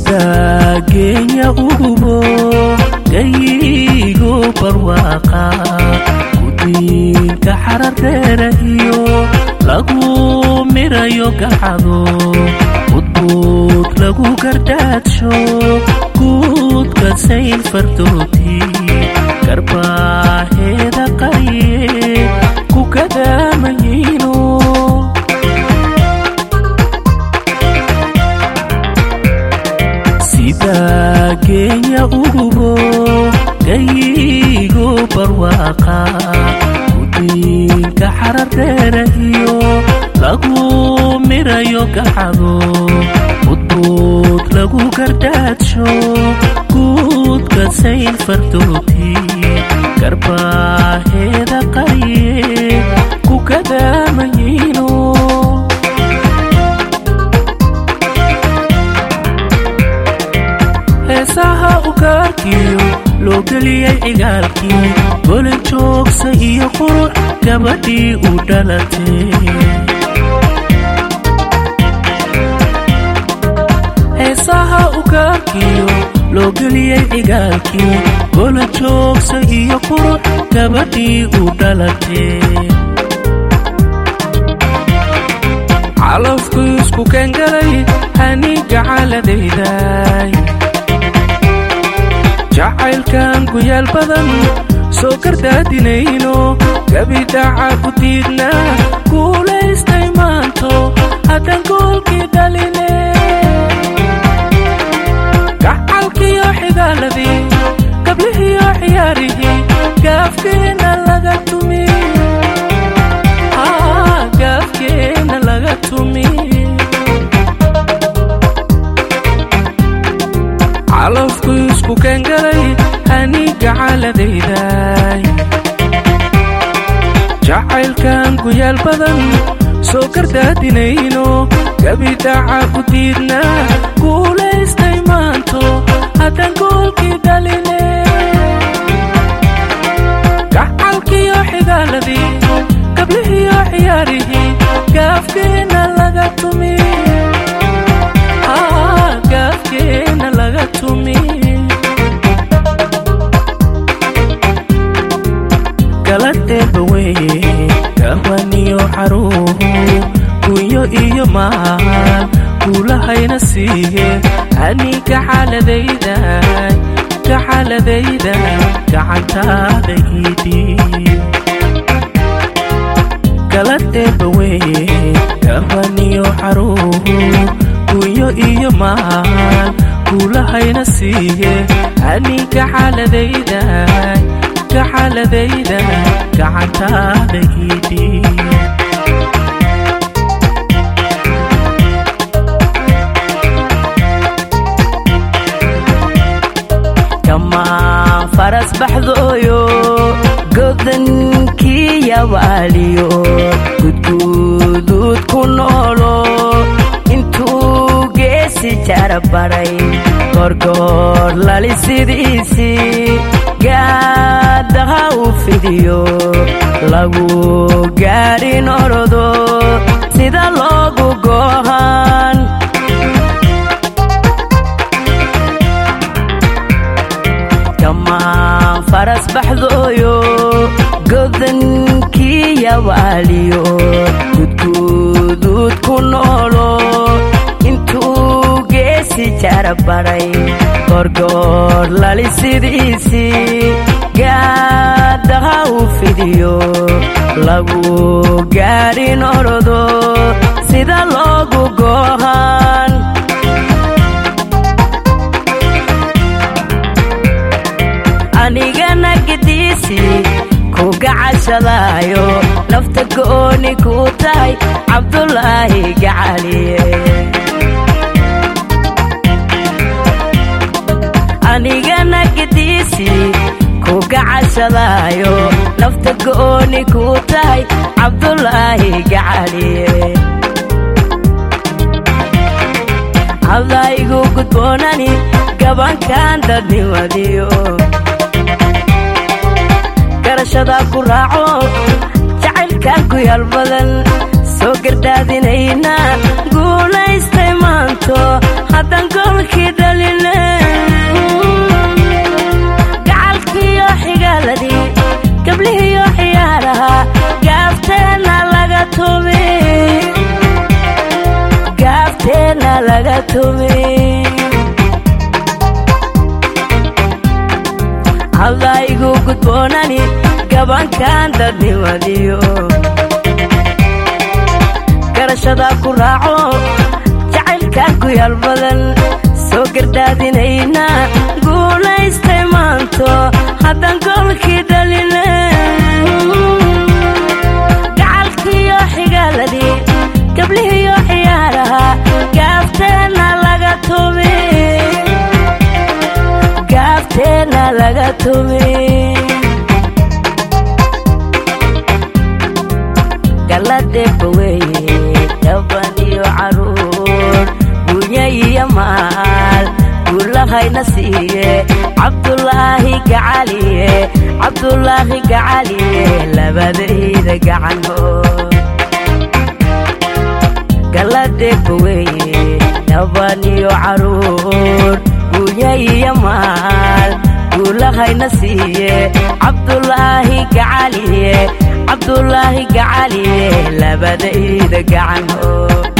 sida geenya ugubo gayigo barwaaqa guddiinka xarardheera iyo lagu mirayo gacado budbuud lagu gardhaadsho guudka sayl fardooti garbaaheeda qariye ku kadaamayino sida geenya ugubo gayigo barwaaqa guddiinka xarardheera iyo lagu mirayo gacado budbuud lagu gardhaadsho guudka sayl fardooti garbaaheeda qariye ku kadaamayino heesaha ugaarkiyo loo geliyey cigaalkii golin joogsa iyo qurux gabadhii u dhalatay heesaha ugaarkiyo loo geliyey cigaalkii gola joogsa iyo qurux gabadhii u dhalatay calafku isku keengalay haniga caladayday jacaylkan guyaal badan soo gardaadinayno gabidhaca ku diidna guulaystay maanto haddaan goolkii dhaline gacalkiyo xigaaladii gablihiyo ciyaarihii gaafkeenna laga tumi gaafkeenna laga tumi calafku isku keengalay haniga caladayday jacaylkan guyaal badan soo gardaadinayno gabidhaca ku diidna guulaystay maanto haddaan goolkii dhaline gacalkiyo xigaaladii gablihiyo ciyaarihii gaafkeenna laga tumi gaafkeenna laga tumi galadheeba weye gahwaniyo xaruuhu gunyo iyo maal guulahayna siiye aniga xaaladayda gaxaladayda gacantaada iidhiib galadheeba weye gahwaniyo xaruuhu gunyo iyo maal guulahayna siiye aniga xaaladayda gaxaladayda gacantaada iidhiib kamaa faras baxdooyo godankii yabaaliyo gudguduud ku noolo intuu geesi jarabaray gorgoor lali sidiisii gaadaha u fidiyo lagu gaadhin orodo sida loogu goohan kamaa faras baxdooyo godankii yabaaliyo gudguduud ku noolo intuu geesi jarabaray gorgoor lali sidiisii gaadaha u fidiyo lagu gaadhin orodo sida loogu goohan anigana gediisi ku gacashadaayo nafta gooni ku tahay cabdulaahi gacaliye anigana gediisi ku gacashadaayo nafta gooni ku tahay cabdulaahi gacaliye hadaygu gudboonani gabankan dadnimadiyo garashada ku raaco jacaylkan ku yaal badan soo gardaadinayna guulaystay maanto haddaan goolkii dhali tumi hadlaygu gudboonani gabankan dadnimadiyo garashada ku raaco jacaylkan ku yaal badan soo gardaadinayna guulaystay maanto haddan goolkii dhaline gacalkiiyo xigaaladii gablihiiyo ciyaaraha gaafteenna laga tumi gaafteenna laga tumi galladeeba weeye gaban iyo caruur gunya iyo maal guulahayna siiye cabdulaahi gacaliye cabdulaahi gacaliye labadayda gacanhood galladeeba weeye gaban iyo caruur gunya iyo maal guulahayna siiye cabdulaahi gacaliye cabdulaahi gacaliye labadayda gacanhood